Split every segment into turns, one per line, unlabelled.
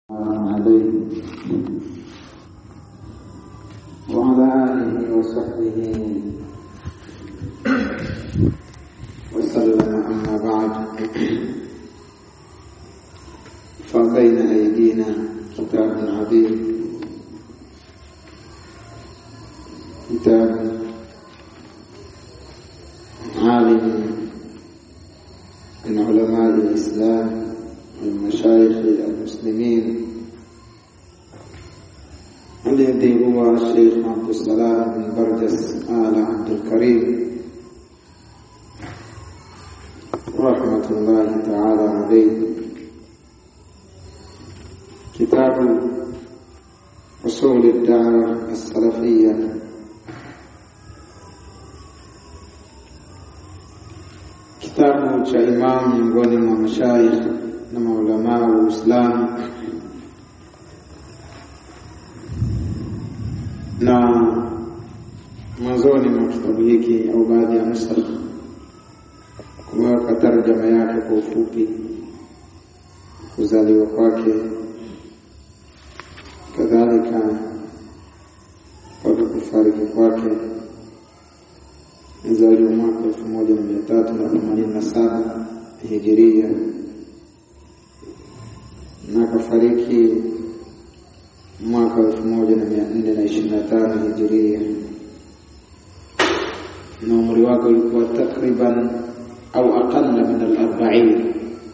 عليه وعلى آله وصحبه وسلم أما بعد فبين أيدينا كتاب عظيم كتاب عالم من علماء الإسلام والمشايخ المسلمين الذي هو الشيخ عبد السلام بن برجس آل عبد الكريم رحمة الله تعالى عليه كتاب أصول الدعوة السلفية kitabu cha imamu miongoni mwa mashaikh na maulamaa wa Uislamu na mwanzoni mwa kitabu hiki au baadhi ya nusakh kumeweka tarjama yake kwa ufupi, kuzaliwa kwake, kadhalika mpaka kufariki kwake mzaliwa mwaka elfu moja na mia tatu na themanini na saba hijiria na akafariki mwaka elfu moja na mia nne na ishirini na tano hijiria na umri wake ulikuwa takriban au aqalla min al-arba'in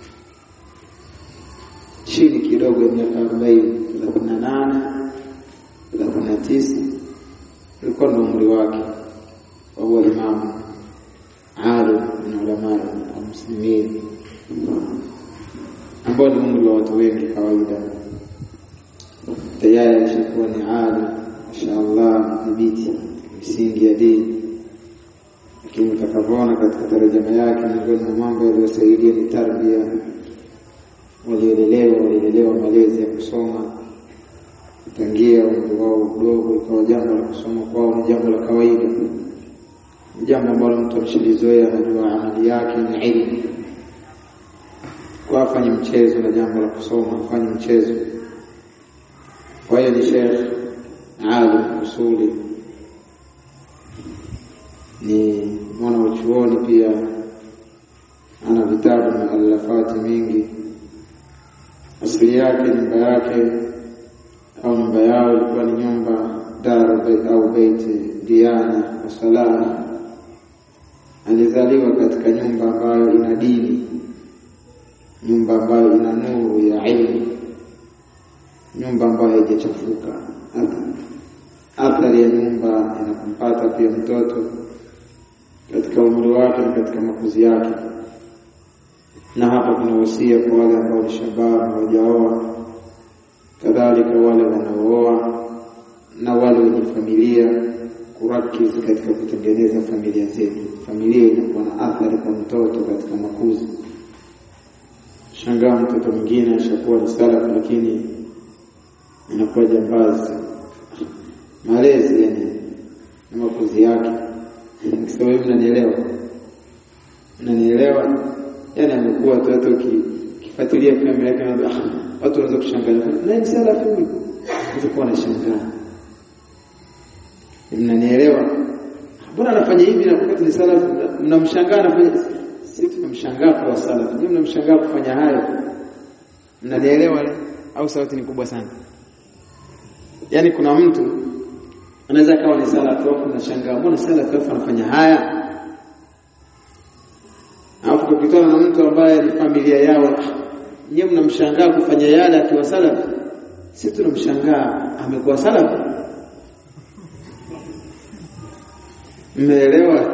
chini kidogo ya miaka arobaini thelathini na nane thelathini na tisa ulikuwa ndo umri wake وهو إمام عالم من علماء المسلمين ambao ni umri wa watu wengi kawaida, tayari ashakuwa ni alim mashaallah, dhibiti misingi ya dini. Lakini utakavyoona katika tarjama yake, miongoni mwa mambo yaliyosaidia ni tarbia. Walielelewa, walielelewa malezi ya kusoma tangia umri wao mdogo, ikawa jambo la kusoma kwao ni jambo la kawaida jambo ambalo mtu ameshalizoea, anajua amali yake ni ilmu, kwa afanye mchezo na jambo la kusoma, afanye mchezo. Kwa hiyo ni Sheikh alim usuli, ni mwana wa chuoni pia, ana vitabu na alafati mingi. Asili yake nyumba yake au nyumba yao ilikuwa ni nyumba daru au beiti diana wa salama alizaliwa katika nyumba ambayo ina dini, nyumba ambayo ina nuru ya ilmu, nyumba ambayo haijachafuka. Athari ya nyumba inakumpata pia mtoto katika umri wake na katika makuzi yake. Na hapa kuna wasia kwa wale ambao ni shababu hawajaoa, kadhalika wale wanaooa na wale wenye familia kurakizi katika kutengeneza familia zetu. Familia inakuwa na athari kwa mtoto katika makuzi. Shangaa mtoto mwingine ashakuwa ni salafu, lakini inakuwa jambazi. Malezi yani na makuzi yake, nikisema hivi mnanielewa? Mnanielewa? Yani amekuwa tu, hata ukifuatilia familia yake watu wanaweza kushangaa, nani salafu huyu? Utakuwa unashangaa mnanielewa? Mbona anafanya hivi na wakati ni salafu? Mnamshangaa anafanya, si tunamshangaa kwa salafu, nyinyi mnamshangaa kufanya hayo. Mnanielewa au sauti ni kubwa sana? Yaani kuna mtu anaweza akawa ni salafu au mnashangaa, mbona salafu afu anafanya haya? Alafu tukutana na mtu ambaye ni familia yao, nyinyi mnamshangaa kufanya yale akiwa salafu, si tunamshangaa amekuwa salafu. Mmeelewa?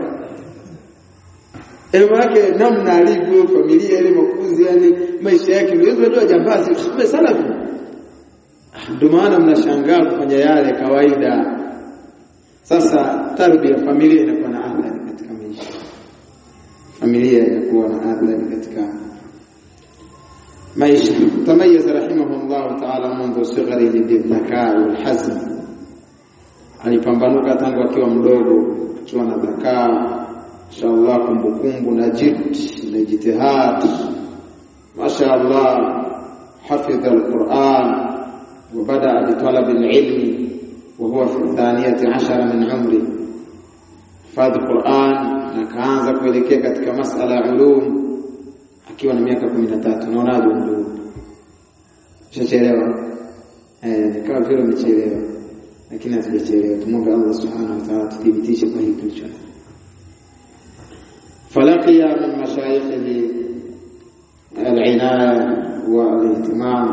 Ema yake namna alivyo familia ile makuzi, yani maisha yake ndio jambazi kumbe salafi. Ndio maana mnashangaa kufanya yale kawaida. Sasa tarbia familia inakuwa na athari katika maisha, familia inakuwa na athari katika maisha. Tamayyaz rahimahullah ta'ala mundu sigharihi bidhakaa walhazm, alipambanuka tangu akiwa mdogo akiwa na dhakaa inshallah, kumbukumbu na jid na jitihad, mashaallah, hafidha alquran وبدأ بطلب العلم وهو في الثانية عشر من عمره حفاظ القرآن na kaanza kuelekea katika masala ya ulum akiwa na miaka 13 naonaje ndio Ushachelewa? Eh, ni kama vile umechelewa. Lakini hatujachelewa. Tumwombe Allah Subhanahu wa Ta'ala tuthibitishe kwa hiki tulicho. Falaqiya min mashayikhihi al-inaya wa al-ihtimam.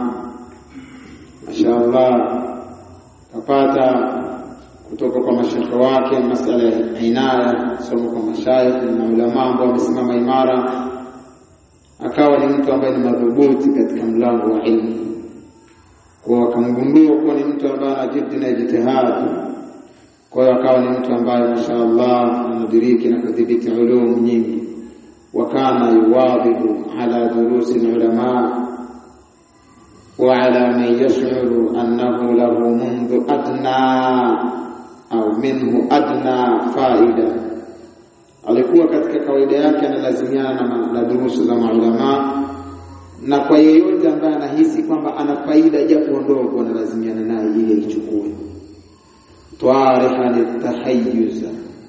Mashaallah kapata kutoka kwa mashekhe wake masala ya inaya, somo kwa mashayikh na ulama ambao wamesimama imara, akawa ni mtu ambaye ni madhubuti katika mlango wa ilmu kwa wakamgundua kuwa ni mtu ambaye ana jiddi na ijtihad. Kwa hiyo akawa ni mtu ambaye mashaallah anadiriki na kudhibiti ulum nyingi, wa kana yuwadhibu ala durusi ulama wa ala man yash'uru annahu lahu mundhu adna au minhu adna faida. Alikuwa katika kawaida yake analazimiana na, na durusu za maulamaa na kwa yeyote ambaye anahisi kwamba ana faida japo ndogo analazimiana naye ili aichukue. Twarihan litahayyuza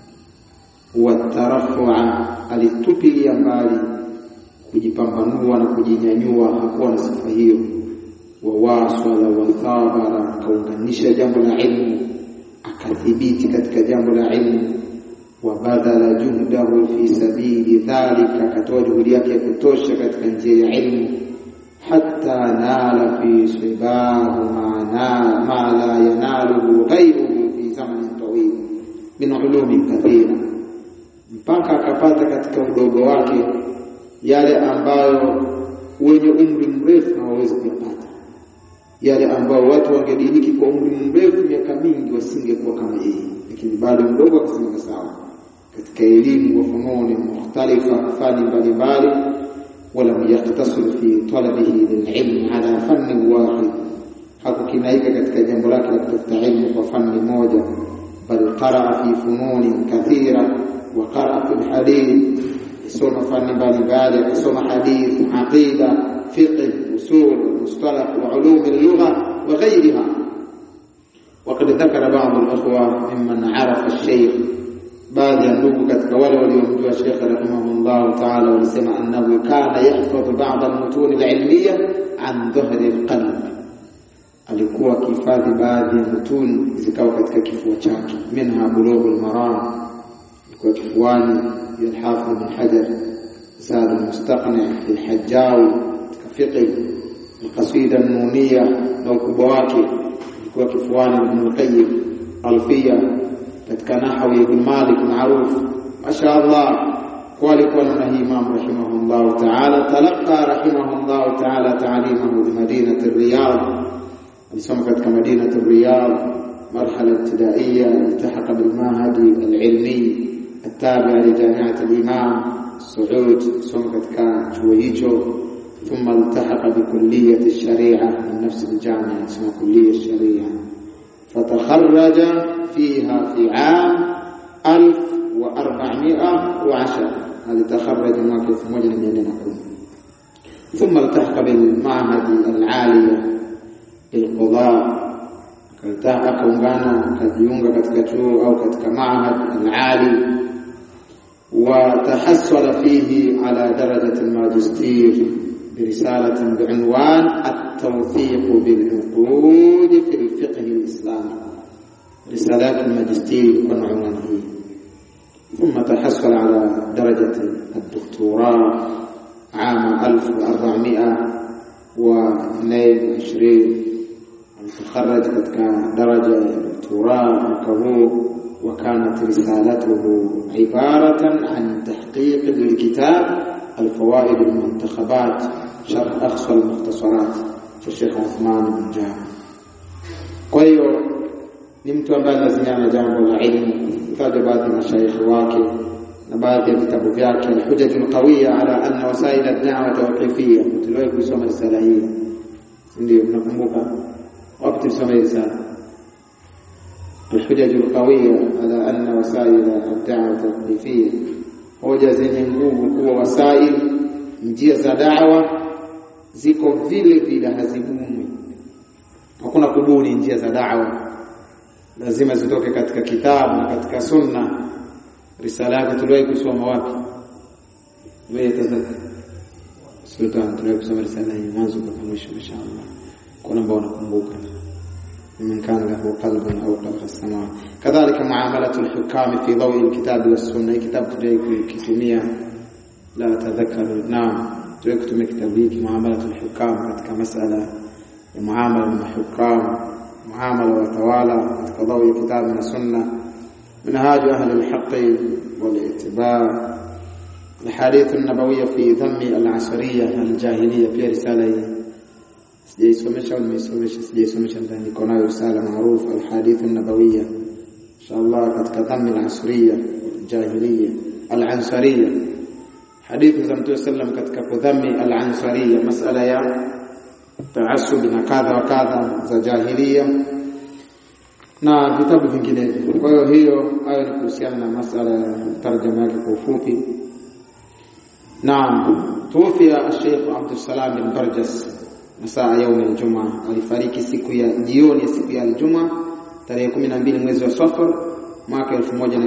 wa tarafua, alitupilia mbali kujipambanua na kujinyanyua, hakuwa na sifa hiyo. Wawaswala wa thabara, akaunganisha jambo la ilmu, akathibiti katika jambo la ilmu. Wabadhala juhdahu fi sabili dhalika, akatoa juhudi yake ya kutosha katika njia ya ilmu hatta nala fi sibahu ma la yanaluhu ghayruhu fi zamanin tawil min ulumin kathira, mpaka akapata katika udogo wake yale ambayo wenye umri mrefu hawawezi kuyapata, yale ambayo watu wangediriki kwa umri mrefu miaka mingi wasingekuwa kama yeye, lakini bado mdogo akasimama sawa katika elimu wa fununi mukhtalifa, fani mbalimbali ولم يقتصر في طلبه للعلم على فن واحد hakukinaika katika jambo lake la kutafuta ilmu kwa fani moja bal qaraa fi fununi kathira wa qaraa fi lhadith isoma fani mbalimbali akasoma hadith aqida fiqh usul mustalah wa ulum allugha wa ghayriha وقد ذكر بعض الأخوة ممن عرف الشيخ baadhi ya ndugu katika wale waliomjua Sheikh rahimahullah taala walisema annahu kana yahfadhu ba'd al-mutun al-ilmiya an dhahri al-qalb, alikuwa akihifadhi baadhi ya mutun zikawa katika kifua chake. Minha bulughul maram, alikuwa kifuani ya al-Hafidh ibn Hajar, Zad al-Mustaqni al-Hajjawi katika fiqh, al-Qasida an-Nuniyya na ukubwa wake, alikuwa kifuani Ibn al-Qayyim Alfiya katika nahwi ibn Malik maarufu mashaallah kwa alikuwa na Imam rahimahullah ta'ala talaqa rahimahullah ta'ala ta'limahu bi madinati Riyadh alisoma katika madinati Riyadh marhala ibtidaiya iltahaqa bil mahadi al-ilmi التابع لجامعة الإمام سعود سمع katika chuo hicho ثم التحق بكلية الشريعة من نفس الجامعة اسمها كلية الشريعة فتخرج فيها في عام 1410 هذه تخرج mwaka 1410 ثم التحق بالمعهد العالي للقضاء akaungana akajiunga katika chuo au katika maahad al-ali وتحصل فيه على درجة الماجستير برسالة بعنوان التوثيق بالعقود في الفقه الإسلامي رسالات الماجستير عنوانه ثم تحصل على درجة الدكتوراه عام 1422 تخرج كان درجة الدكتوراه كهو وكانت رسالته عبارة عن تحقيق للكتاب الفوائد المنتخبات شرح أقصى المختصرات الشيخ عثمان بن جابر kwa hiyo ni mtu ambaye lazimiana jambo la ilmu kaja baadhi ya mashaikhi wake na baadhi ya vitabu vyake alhujaj alqawiya ala anna wasail ad-da'wa tawqifiyya tuliwahi kusoma risala hii ndio mnakumbuka wapi tulisoma hii risala الحجج القوية على أن وسائل الدعوة توقيفية hoja zenye nguvu kuwa wasail njia za dawa ziko vile vile hazibumwi hakuna kubuni njia za da'wa lazima zitoke katika kitabu na katika sunna risala yake tuliwahi kusoma wapi wewe tazama sultan tuliwahi kusoma risala hii mwanzo mpaka mwisho inshallah kuna ambao wanakumbuka من كان له قلب أو قلب السماوات كذلك معاملة الحكام في ضوء الكتاب والسنة كتاب تجيك كتمية لا أتذكر نعم تجيك كتمية كتابيك معاملة الحكام katika مسألة معاملة الحكام معاملة وتوالى katika ضوء الكتاب والسنة منهاج أهل الحق والاتباع الحديث النبوية في ذم العصرية الجاهلية في رسالة sijaisomesha au nimeisomesha sijaisomesha ndani niko nayo risala maarufu alhadith an-nabawiyya inshallah katika dhammi al-asriya jahiliya al-ansariya hadithi za mtume sallam katika kudhammi al-ansariya masala ya taasub na kadha wa kadha za jahiliya na vitabu vinginevyo kwa hiyo hiyo hayo ni kuhusiana na masala ya tarjama yake kwa ufupi naam tuwafia Sheikh Abdul Salam bin Barjas masaa yaum aljuma alifariki siku ya jioni ya siku ya aljuma tarehe 12 mwezi wa Safar mwaka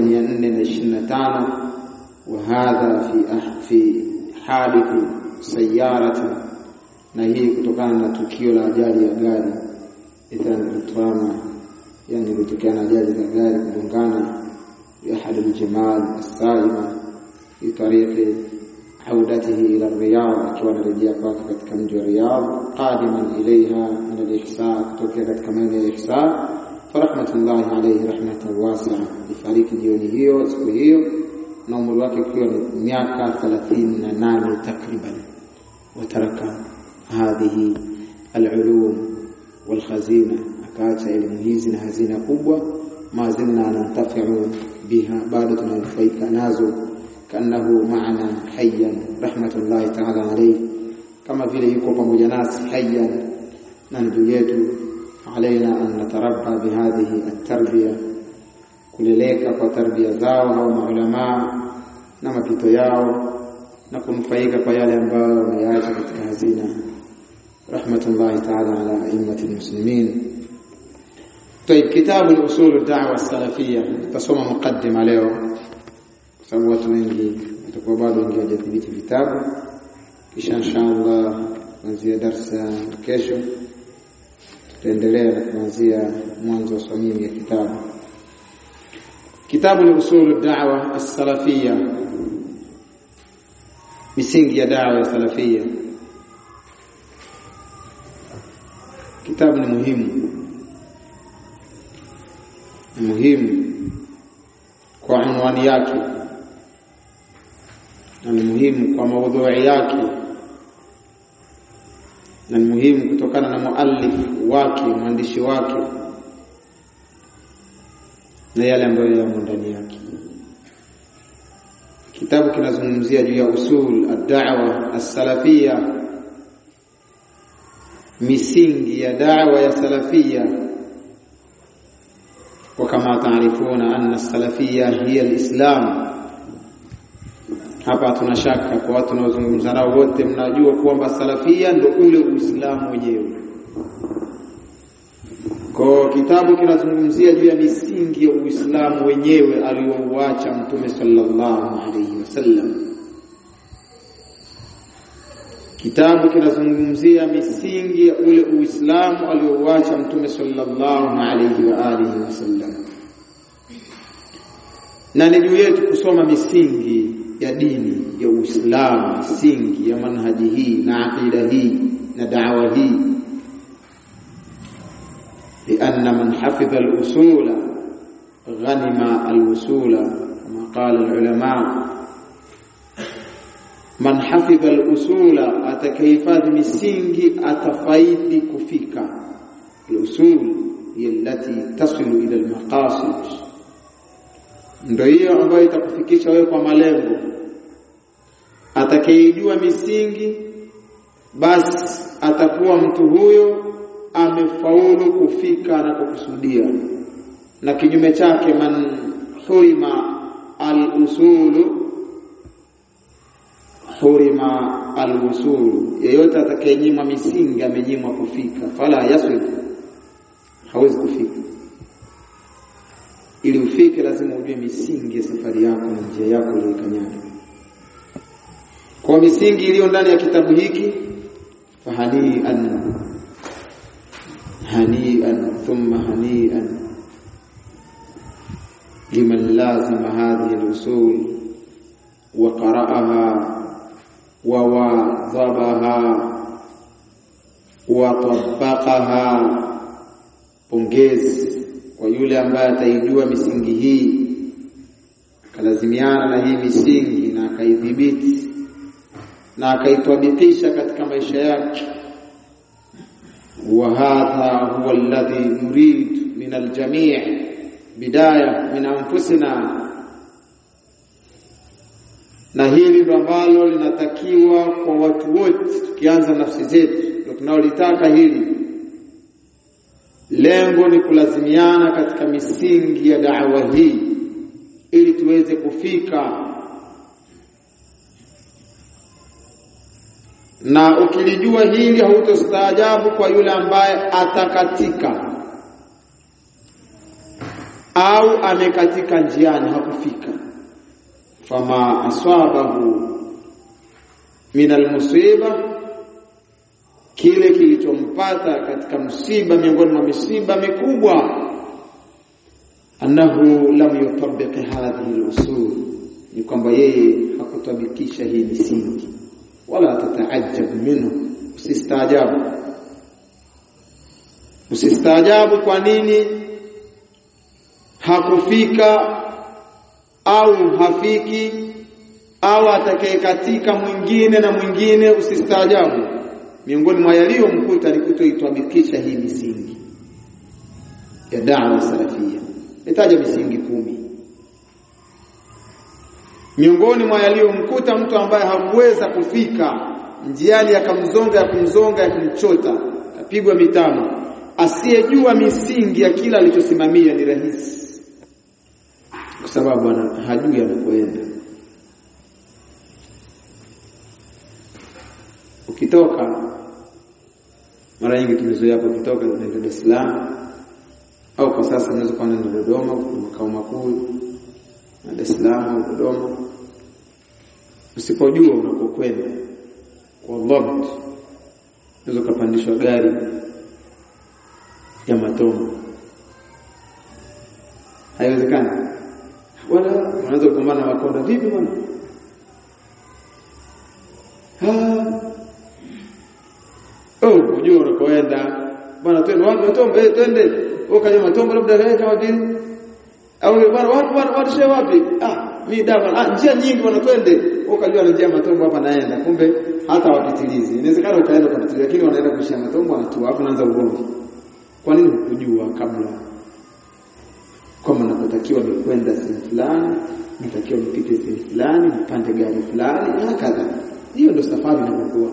1425 wa hadha fi fi hadith sayyarati na hii kutokana na tukio la ajali ya gari itana yani kutokana na ajali za gari kugongana bi ahad aljamal as-saima fi tariqi عودته إلى الرياض akiwa anarejea kwake katika mji wa Riyadh qadiman ilaiha min al-ihsan kutokea katika maeneo ya ihsan farahmatullahi alayhi rahmatan wasi'a ifariki jioni hiyo siku hiyo na umri wake ukiwa ni miaka 38 takriban wataraka hadhihi al-ulum wal-khazina akaacha elimu hizi na hazina kubwa ma zilna nantafi'u biha bado tunanufaika nazo كانه معنا حيا رحمه الله تعالى عليه كما vile yuko pamoja nasi hayyan na ndugu yetu علينا ان نتربى بهذه التربيه kuleleka kwa tarbia zao au maulama na mapito yao na kunufaika kwa yale ambayo wameyaacha katika hazina rahmatullahi ta'ala ala a'immati almuslimin طيب كتاب الاصول الدعوه السلفيه تصوم مقدمه leo sababu watu wengi watakuwa bado wengi hawajathibiti vitabu kisha inshallah kuanzia darsa kesho tutaendelea na kuanzia mwanzo wa swamimi ya kitabu kitabu ni usulu da'wa as-salafiyya misingi ya da'wa ya salafiyya kitabu ni muhimu ni muhimu kwa unwani yake na ni muhimu kwa maudhui yake na ni muhimu kutokana na muallif wake mwandishi wake na yale ambayo yamo ndani yake kitabu kinazungumzia juu ya usul ad-da'wa as-salafiyya misingi ya da'wa ya salafiyya وكما تعرفون أن السلفية هي الإسلام hapa tuna shaka kwa watu wanaozungumza nao wote mnajua kwamba salafia ndio ule uislamu wenyewe kwa kitabu kinazungumzia juu ya misingi ya uislamu wenyewe aliyouacha mtume sallallahu alaihi wasallam kitabu kinazungumzia misingi ya ule uislamu aliyouacha mtume sallallahu alaihi wa alihi wasallam na ni juu yetu kusoma misingi ya dini ya Uislamu, misingi ya manhaji hii na aqida hii na da'wa hii لأن من حفظ الأصول غنم الوصول كما قال العلماء من حفظ الأصول أتكيفاد misingi atafaidi kufika الأصول هي التي تصل إلى المقاصد ndio hiyo ambayo itakufikisha wewe kwa malengo atakayejua misingi basi atakuwa mtu huyo amefaulu kufika na kukusudia na kinyume chake man hurima al-usulu hurima al-usulu yeyote atakayenyimwa misingi amenyimwa kufika fala yasul hawezi kufika. Ili ufike, lazima ujue misingi ya safari yako na njia yako uliyokanyaga. Kwa misingi iliyo ndani ya kitabu hiki, fahanian hanian thumma hanian liman lazima hadhihi al-usul wa qara'aha wa wadhabaha wa tabaqaha pongezi kwa yule ambaye ataijua misingi hii akalazimiana na hii misingi na akaidhibiti na akaitwabikisha katika maisha yake wa hadha huwa alladhi nurid min aljami' bidaya min anfusina na hili ndo ambalo linatakiwa kwa watu wote tukianza nafsi zetu ndio tunaolitaka hili lengo ni kulazimiana katika misingi ya da'wa hii ili tuweze kufika na ukilijua hili hautostaajabu kwa yule ambaye atakatika au amekatika njiani hakufika fama aswabahu min almusiba kile kilichompata katika msiba miongoni mwa misiba mikubwa annahu lam yutabbiq hadhihi al-usul ni kwamba yeye hakutabikisha hii misingi wala tataajab minhu usistaajabu usistaajabu kwa nini hakufika au hafiki au atakayekatika mwingine na mwingine usistaajabu miongoni mwa yaliyomkuta ni kutoitabikisha hii misingi ya da'wa salafia itaja misingi kumi miongoni mwa yaliyomkuta mtu ambaye hakuweza kufika njiani akamzonga ya kumzonga ya kumchota apigwa mitano asiyejua misingi ya kila alichosimamia ni rahisi kwa sababu ana hajui anakoenda ukitoka mara nyingi tumezoea hapo ukitoka unaenda Dar es Salaam au kwa sasa unaweza kuwa unaenda Dodoma makao makuu na Dar es Salaam au Dodoma usipojua unapokwenda kwa dhabt unaweza kupandishwa gari ya matombo haiwezekani wala unaweza kugombana na makonda vipi bwana oh unajua unakoenda bwana twende wapi matombo eh twende ukaja matombo labda wewe kama vile au bwana wapi bwana watu shehe wapi ah mimi dawa ah njia nyingi bwana twende ukajua ni njia matombo hapa naenda kumbe hata wapitilizi inawezekana ukaenda kwa pitilizi lakini wanaenda kushia matombo wanatua hapo naanza ugomvi kwa nini hukujua kabla kwamba napotakiwa ni kwenda sehemu fulani natakiwa nipite sehemu fulani nipande gari fulani na kadha hiyo ndio safari inayokuwa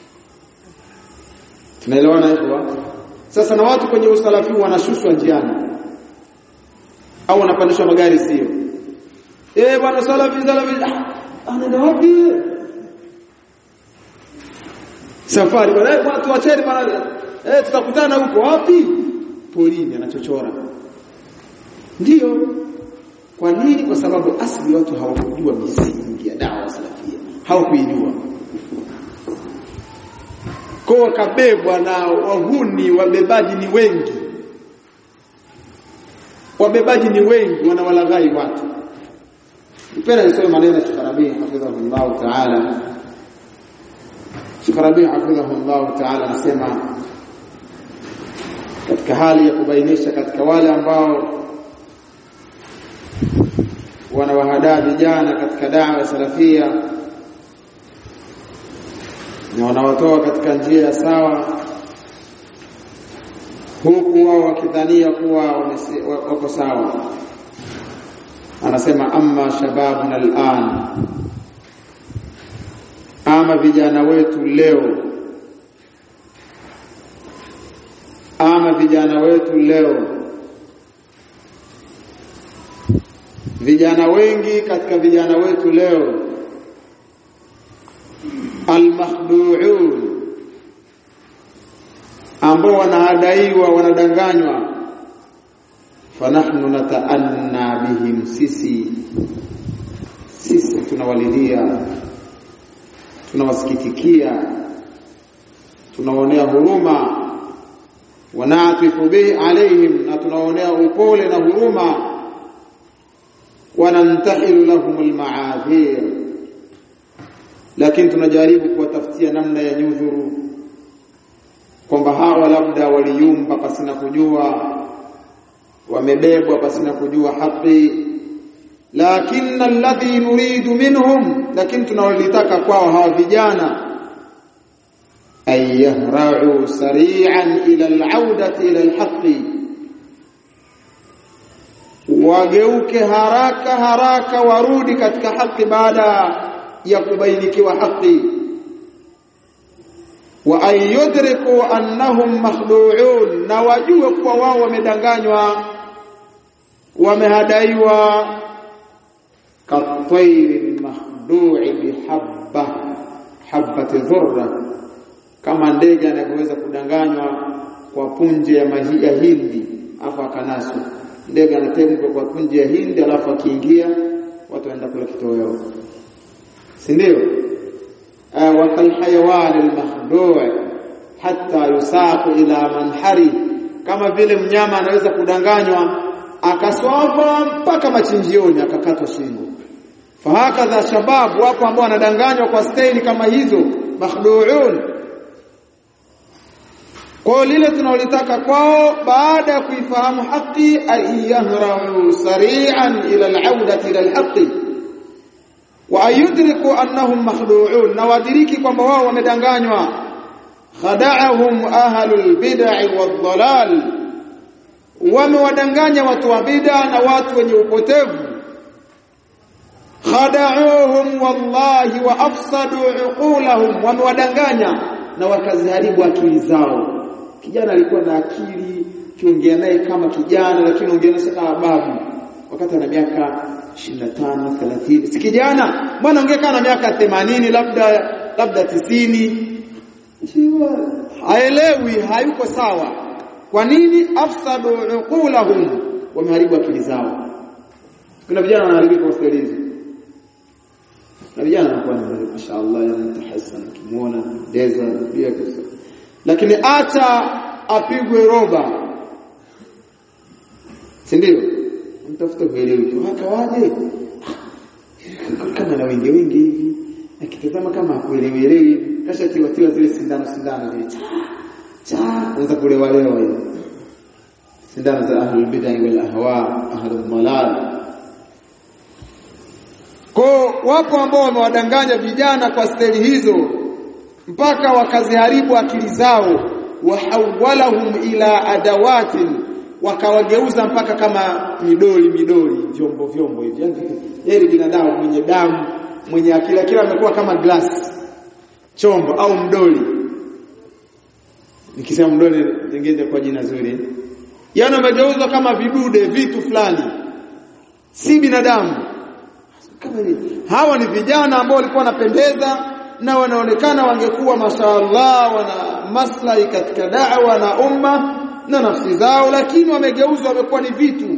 tunaelewana hivyo sasa na watu kwenye usalafi wanashushwa njiani au wanapandishwa magari sio eh bwana salafi salafi ah anaenda wapi safari bwana eh bwana tuacheni bwana eh tutakutana huko wapi polini anachochora ndiyo kwa nini kwa sababu asili watu hawakujua misingi ya dawa salafia hawakuijua kwa wakabebwa na wahuni wabebaji ni wengi wabebaji ni wengi wanawalaghai watu mpenda nisome maneno ya Sheikh Rabi hafidhahullah ta'ala Sheikh Rabi hafidhahullah ta'ala anasema katika hali ya kubainisha katika wale ambao wanawahadaa vijana katika dawa salafia na wanawatoa katika njia ya sawa huku wao wakidhania kuwa wako sawa anasema amma shababuna al'an ama vijana wetu leo ama vijana wetu leo vijana wengi katika vijana wetu leo almakhdu'un ambao wanahadaiwa wanadanganywa fanahnu nataanna bihim sisi sisi tunawalilia tunawasikitikia tunaonea huruma wanatifu bihi alaihim na tunaonea upole na huruma wanantahilu lahum almaadhir lakini tunajaribu kuwatafutia namna ya nyudhuru kwamba hawa labda waliyumba pasina kujua wamebebwa pasina kujua haki lakini alladhi nuridu minhum lakini tunawalitaka kwao hawa vijana ay yahra'u sari'an ila al'audati ila alhaqi wageuke haraka haraka warudi katika haki baada ya kubainikiwa haki wa an yudriku annahum makhdu'un na wajue kuwa wao wamedanganywa wamehadaiwa katayri makhdu'i bihabba habati dhurra kama ndege anavyoweza kudanganywa kwa punje ya mahi ya hindi afa akanaswa ndege anategwa kwa punje ya hindi alafu akiingia watu waenda kula kitoweo si ndio wa kalhayawan almakhdu' hatta yusaqu ila manhari kama vile mnyama anaweza kudanganywa akaswava mpaka machinjioni akakatwa shingo fahakadha shababu wapo ambao wanadanganywa kwa staili kama hizo makhdu'un kwa lile tunalotaka kwao baada ya kuifahamu haki ayahramu sari'an ila al'audati ila al-haqqi wa ayudriku annahum makhdu'un na wadiriki kwamba wao wamedanganywa khada'ahum ahlul bid'i wad-dhalal wamewadanganya watu wa bid'a na watu wenye upotevu khada'uhum wallahi wa afsadu uqulahum wamewadanganya na wakaziharibu akili zao kijana alikuwa na akili kiongea naye kama kijana lakini ongea naye kama babu wakati ana miaka 25 30 si kijana bwana ongea kama na miaka 80 labda labda 90 haelewi hayuko sawa kwa nini afsadu uqulahum wameharibu akili zao kuna vijana wanaharibika kwa staili na vijana wanakuwa na mashaallah yanatahassan kimuona deza pia kisa lakini acha apigwe roba si ndio mtafuta kuelewi tu hakawaje kama na wengi wengi hivi akitazama kama hakuelewi elewi kasha tiwa tiwa zile sindano sindano zile cha unaweza kulewa lewa hiyo sindano za ahlul bid'ah wal ahwa ahlul dalal kwa wapo ambao wamewadanganya vijana kwa steli hizo mpaka wakaziharibu akili zao wahawalahum ila adawatin wakawageuza mpaka kama midoli midoli vyombo vyombo hivi yani binadamu mwenye damu mwenye akili akili amekuwa kama glass chombo au mdoli nikisema mdoli tengeze kwa jina zuri yani wamegeuzwa kama vidude vitu fulani si binadamu kama ni hawa ni vijana ambao walikuwa wanapendeza na wanaonekana wangekuwa mashaallah wana maslahi katika da'wa na umma na nafsi zao lakini wamegeuzwa wamekuwa ni vitu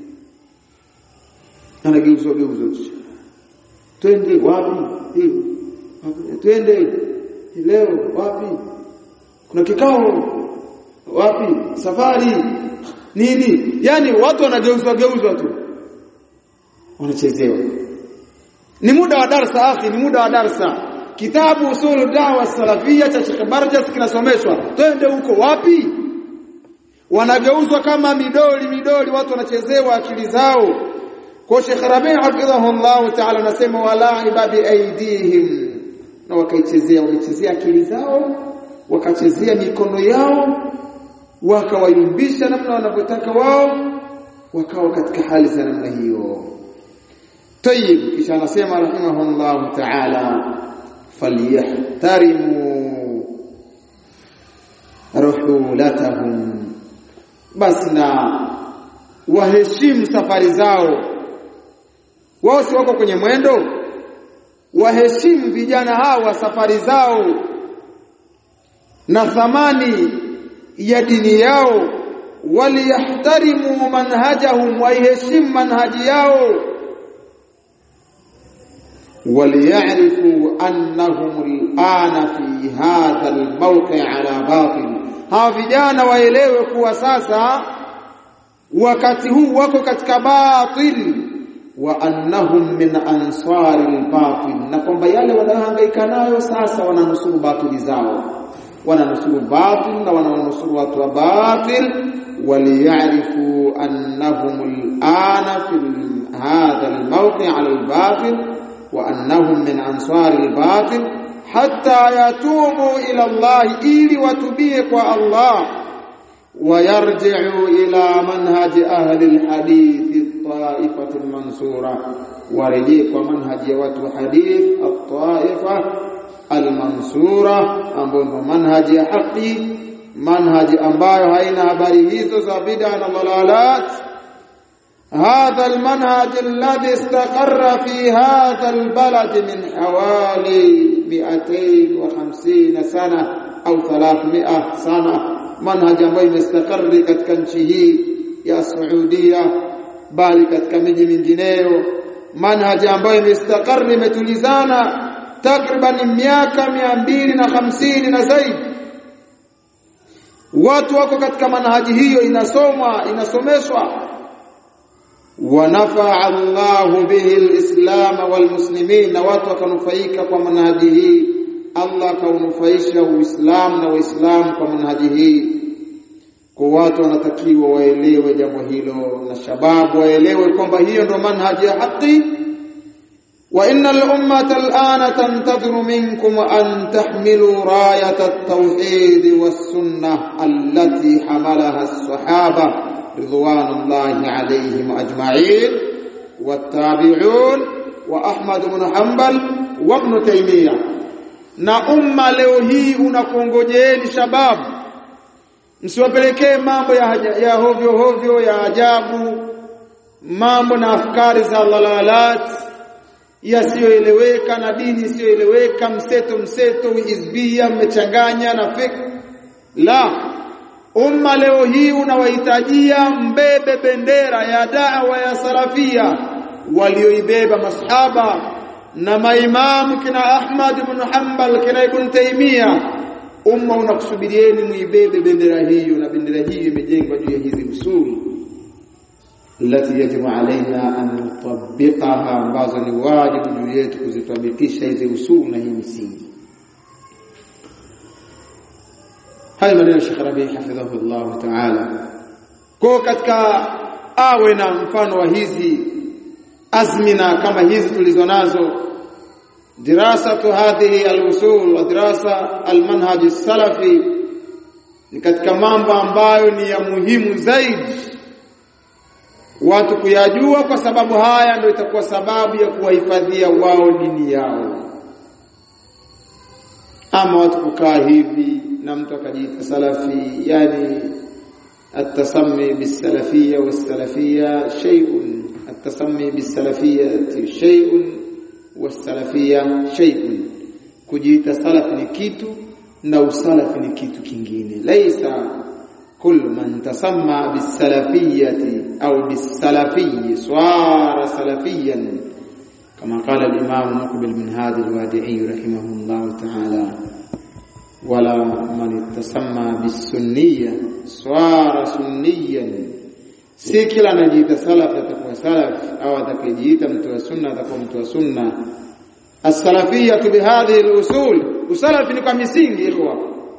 anageuzwa geuzwa twende wapi hiyo twende leo wapi kuna kikao wapi safari nini yani watu wanageuzwa geuzwa tu wanachezewa ni muda wa darsa akhi ni muda wa darsa kitabu usul da'wa salafia cha Sheikh Barjas kinasomeshwa twende huko wapi wanageuzwa kama midoli midoli watu wanachezewa akili zao kwa Sheikh Rabi' hafidhahullah ta'ala anasema wala ibadi aidihim na wakaichezea walichezea akili zao wakachezea mikono yao wakawayumbisha namna wanavyotaka wao wakawa katika hali za namna hiyo طيب kisha anasema rahimahullah ta'ala falyahtarimu ruhulatahum basi na waheshimu safari zao wao si wako kwenye mwendo waheshimu vijana hawa safari zao na thamani ya dini yao waliyahtarimu manhajahum waiheshimu manhaji yao وليعرفوا أنهم الآن في هذا الموقع على باطل hawa vijana waelewe kuwa sasa wakati huu wako katika batil wa annahum min ansari albatil na kwamba yale wanayohangaika nayo sasa wananusuru batili zao wananusuru batil na wananusuru watu wa batil waliyarifu annahum alana fi hadha almawqi ala albatil وأنهم من أنصار الباطل حتى يتوبوا إلى الله إلي وتبيق الله ويرجعوا إلى منهج أهل الحديث الطائفة المنصورة ورجيك ومنهج وتو حديث الطائفة المنصورة أمبو منهج حقي منهج أمبايو هين habari hizo za bid'a na dalalat هذا المنهج الذي استقر في هذا البلد من حوالي 250 سنة أو 300 سنة منهج ambayo imestakari katika nchi hii ya Saudia bali katika miji mingineyo manhaji ambayo imestakari imetulizana takriban miaka mia mbili na hamsini na zaidi watu wako katika manhaji hiyo inasomwa inasomeshwa ونفع الله به الإسلام والمسلمين na watu wakanufaika kwa manhaji hii Allah kaunufaisha Uislamu na Waislamu kwa manhaji hii kwa watu wanatakiwa waelewe jambo hilo na shababu waelewe kwamba hiyo ndo manhaji ya haki wa innal ummata al'ana tantadhiru minkum an tahmilu rayat at-tauhid was-sunnah allati hamalaha as-sahaba رضوان الله عليهم أجمعين والتابعون وأحمد بن حنبل وابن تيمية na umma leo hii unakongojeeni shababu msiwapelekee mambo ya, ya hovyo hovyo ya ajabu mambo na afkari za dalalat yasiyoeleweka na dini isiyoeleweka mseto mseto hizbia mmechanganya na fik la umma leo hii unawahitajia mbebe bendera ya da'wa ya salafia walioibeba masahaba na maimamu kina Ahmad ibn Hanbal kina Ibn Taymiyyah umma unakusubirieni muibebe bendera hiyo na bendera hiyo imejengwa juu ya hizi usuli التي يجب علينا أن نطبقها ambazo ni wajibu juu yetu kuzitabikisha hizi usuli na hii misingi haya maneno Sheikh Rabi hafidhahu Allah Ta'ala kwa katika awe na mfano wa hizi azmina kama hizi tulizo nazo dirasatu hadhihi al-usul wa dirasa al-manhaj salafi ni katika mambo ambayo ni ya muhimu zaidi watu kuyajua kwa sababu haya ndio itakuwa sababu ya kuwahifadhia wao dini yao ama watu kukaa hivi na mtu akajiita salafi yani التسمي بالسلفية والسلفية شيء التسمي بالسلفية شيء والسلفية شيء kujiita salaf ni kitu na usalaf ni kitu kingine laisa كل من تسمى بالسلفية أو بالسلفي صار سلفيا كما قال الإمام مقبل بن هادي الوادعي رحمه الله تعالى ولا من تسمى بالسنية صار سنيا si kila anajiita salaf atakuwa salaf au atakayejiita mtu wa sunna atakuwa mtu wa sunna as-salafiyya bihadhihi al-usul usalafi ni kwa misingi ikhwa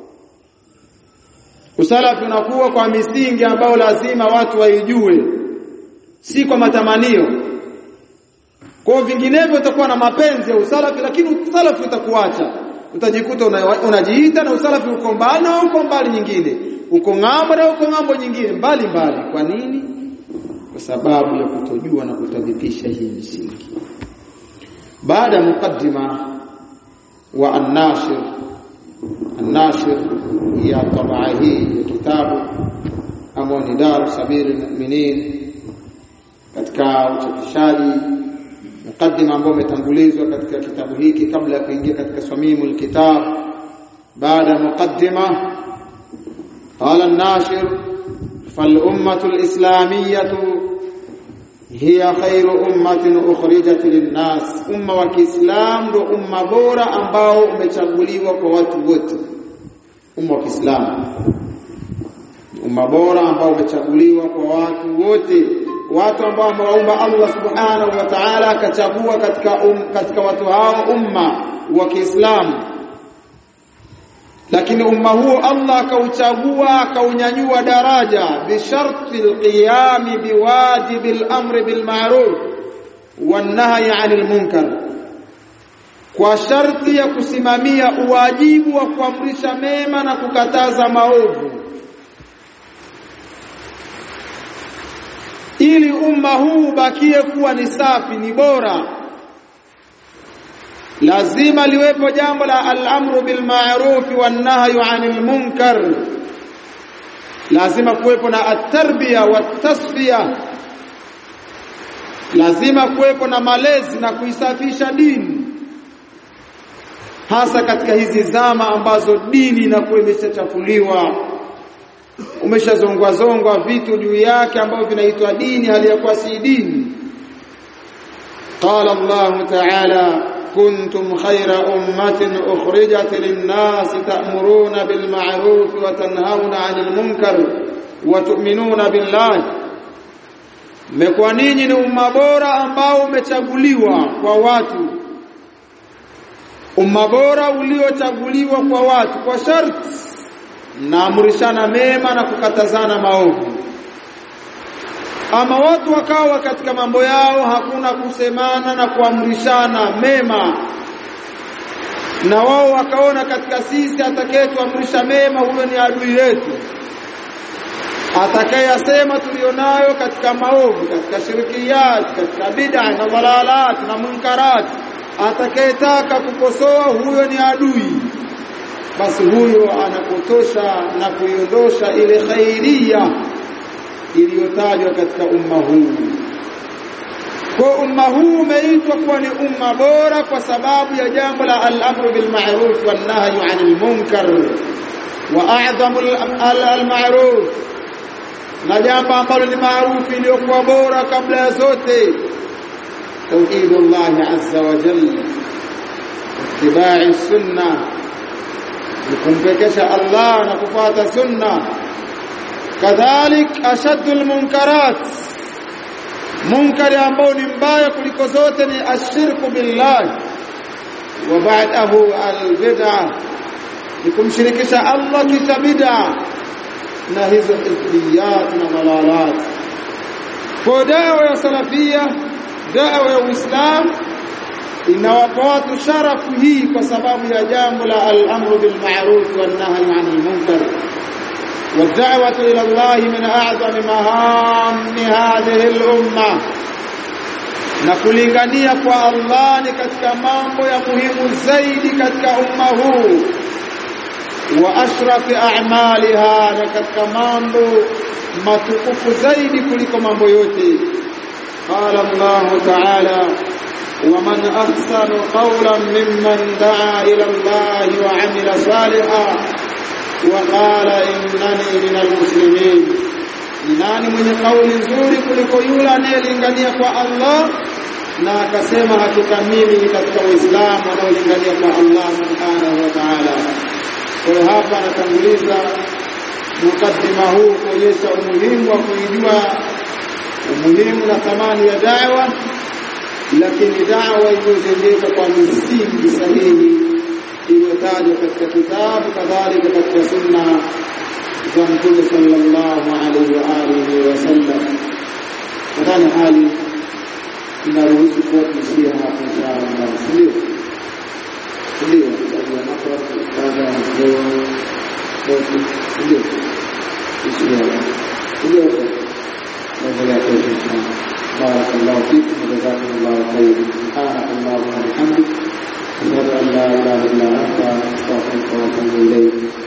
usalafi unakuwa kwa misingi ambayo lazima watu waijue si kwa matamanio kwa vinginevyo utakuwa na mapenzi ya usalafi lakini usalafi utakuacha utajikuta unajiita na usalafi uko mbali na uko mbali nyingine uko ng'ambo na uko ng'ambo nyingine mbali mbali kwa nini kwa sababu ya kutojua na kutadhipisha hii misingi baada ya mukaddima wa an-nashir an-nashir ya tabaa hii ya kitabu ambao ni Dar Sabiri Mu'minin katika uchapishaji mukaddima ambao umetangulizwa katika kitabu hiki kabla ya kuingia katika swamimul kitab baada ya mukaddima قال الناشر فالأمة الإسلامية هي خير أمة أخرجت للناس أمة وكإسلام ndo umma bora ambao umechaguliwa kwa watu wote umma wa Kiislamu umma bora ambao umechaguliwa kwa watu wote watu ambao amewaumba Allah subhanahu wa ta'ala akachagua katika um, katika watu hao umma wa Kiislamu lakini umma huo Allah akauchagua akaunyanyua daraja bisharti alqiyam biwajibi al-amri bil ma'ruf wan nahyi 'anil munkar kwa sharti ya kusimamia uwajibu wa kuamrisha mema na kukataza maovu ili umma huu ubakie kuwa ni safi ni bora lazima liwepo jambo la al-amru bil ma'ruf wan nahyu 'anil munkar lazima kuwepo na at-tarbiya wat-tasfiya lazima kuwepo na malezi na kuisafisha dini hasa katika hizi zama ambazo dini inakuwa imeshachafuliwa umeshazongwa zongwa vitu juu yake ambavyo vinaitwa dini hali ya kuwa si dini qala Allah ta'ala kuntum khayra ummatin ukhrijat lin-nas ta'muruna bil ma'ruf wa tanhauna 'anil munkar wa tu'minuna billahi mmekuwa ninyi ni umma bora ambao umechaguliwa kwa watu umma bora uliochaguliwa kwa watu kwa sharti naamrishana mema na kukatazana maovu ama watu wakawa katika mambo yao hakuna kusemana na kuamrishana mema na wao wakaona katika sisi atakayetuamrisha mema huyo ni adui yetu atakayasema tulionayo katika maovu katika shirikiyat katika bid'a na dhalalat na munkarat atakayetaka kukosoa huyo ni adui basi huyo anapotosha na kuiondosha ile khairia iliyotajwa katika umma huu kwa umma huu umeitwa kuwa ni umma bora kwa sababu ya jambo la al-amru bil ma'ruf wan nahyu 'anil munkar wa a'zamu al-ma'ruf na jambo ambalo ni maarufu iliyokuwa bora kabla ya zote tauhidullah azza wa jalla ittiba'i sunnah kumpekesha Allah na kufuata sunna kadhalik ashaddu almunkarat munkari ambao ni mbaya kuliko zote ni ashirku billah wa ba'dahu albid'a ni kumshirikisha Allah kisha bid'a na hizo hizbiyat na dalalat kwa dawa ya salafia dawa ya uislamu inawapa watu sharafu hii kwa sababu ya jambo la al-amru bil ma'ruf wan nahyi 'anil munkar والدعوة إلى الله من أعظم مهام هذه الأمة na kulingania kwa Allah ni katika mambo ya muhimu zaidi katika umma huu wa ashrafi a'maliha na katika mambo matukufu zaidi kuliko mambo yote qala Allah ta'ala ومن أحسن قولا ممن دعا إلى الله وعمل صالحا وقال إنني من المسلمين nani mwenye kauli nzuri kuliko yule anayelingania kwa Allah na akasema hakika mimi katika Uislamu anaolingania kwa Allah subhanahu wa ta'ala. Kwa hiyo hapa anatanguliza mukaddima huu kuonyesha umuhimu wa kuijua umuhimu na thamani ya da'wa lakini da'wa iliyojengeka kwa misingi sahihi iliyotajwa katika kitabu kadhalika katika sunna za Mtume sallallahu alaihi wa alihi wasallam. Nadhani hali inaruhusu kuwa tuishia hapo inshallah, ndio ndio sababu ya makra kadha ndio ndio inshallah ndio نزل يقول بارك الله فيكم وجزاكم الله خيرا سبحانك اللهم وبحمدك أشهد أن لا إله إلا أنت أستغفرك وأتوب إليك